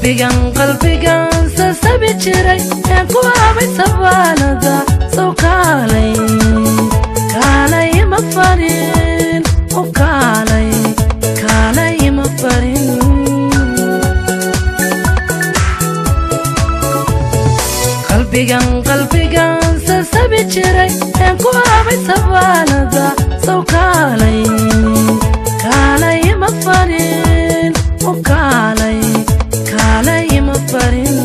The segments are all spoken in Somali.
qalbigan qalbigan sasabi jiray een ku habay sabaanada sow kaalay kaalay ma farin u kaalay kaalay ma farin qalbigan qalbigan sasabi jiray een ku habay sabaanada sow kaalay kaalay ma farin u kaalay kaalay ma farin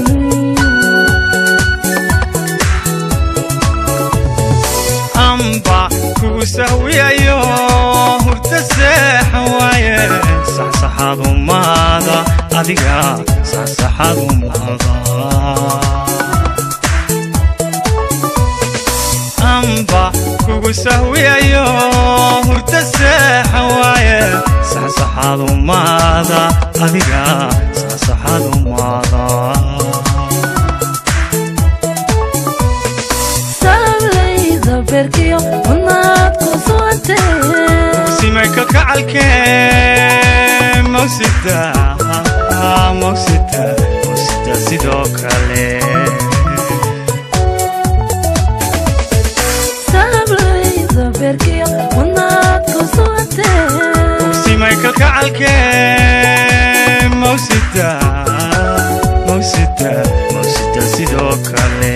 amba kugu sahwiyayo hurta seexan waaye saxsaxaad umaada adiga saxsaxaad umaada amba kugu sahwiyayo hurta seexan waaye saxsaxaad umaada adiga saxsaxaad umaada sablayda berkiyo unaad ku suwantee simayka kacalkee mawsida mawsida mawsida sidoo kale sablayda berkiyo unaad ku suwantee simayka kacalkee mawsida mawsida mawsida sidoo kale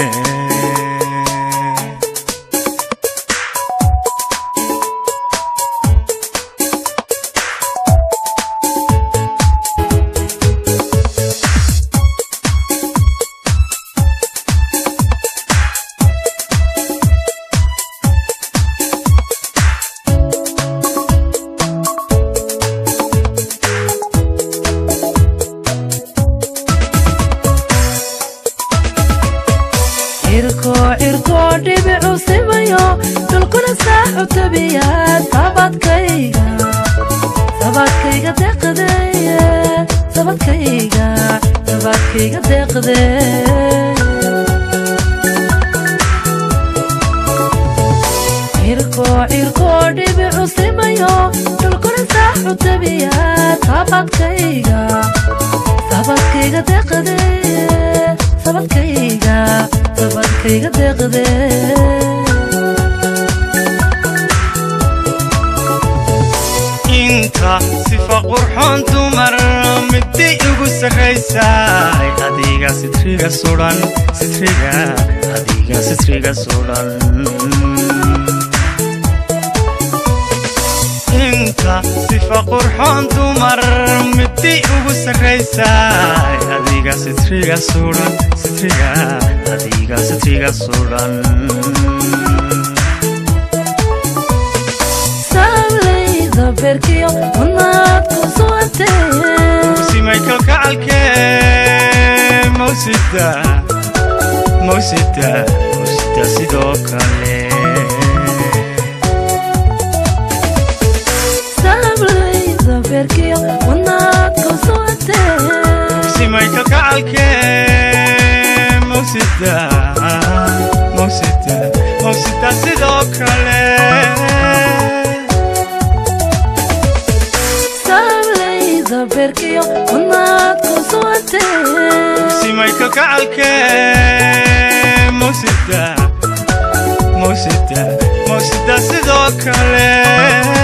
cirko cirko dhibicu simayo dhulkuna saaxu tabiyaad sabadkayga sabadkayga deeqdeye sabadkayga sabadkayga deeqde cirko cirko dhibicu simayo dhulkuna saaxu tabiyaad sabadkayga sabadkayga deeqdeye sabadkayga sabadkayga deeqde inta sifa qurxoon dumar middi ugu sarraysay adiga sitriga sudan sitriga adiga sitriga sudan inta sifa qurxoon dumar middi ugu sarraysay adiga sitriga sudan sitriga adiga sitriga sudan sablayda berkiyo unaad ku suwantee simaykal kacalkee mawsida mawsida mawsida sidoo kale sablayda berkiyo unaad ku suwantee simaykal kacalkee mawsida mawsida mawsida sidoo kale sablayda berkiyo unaad ku suwantee simaykal kacalkee mawsida mawsida mawsida sidoo kale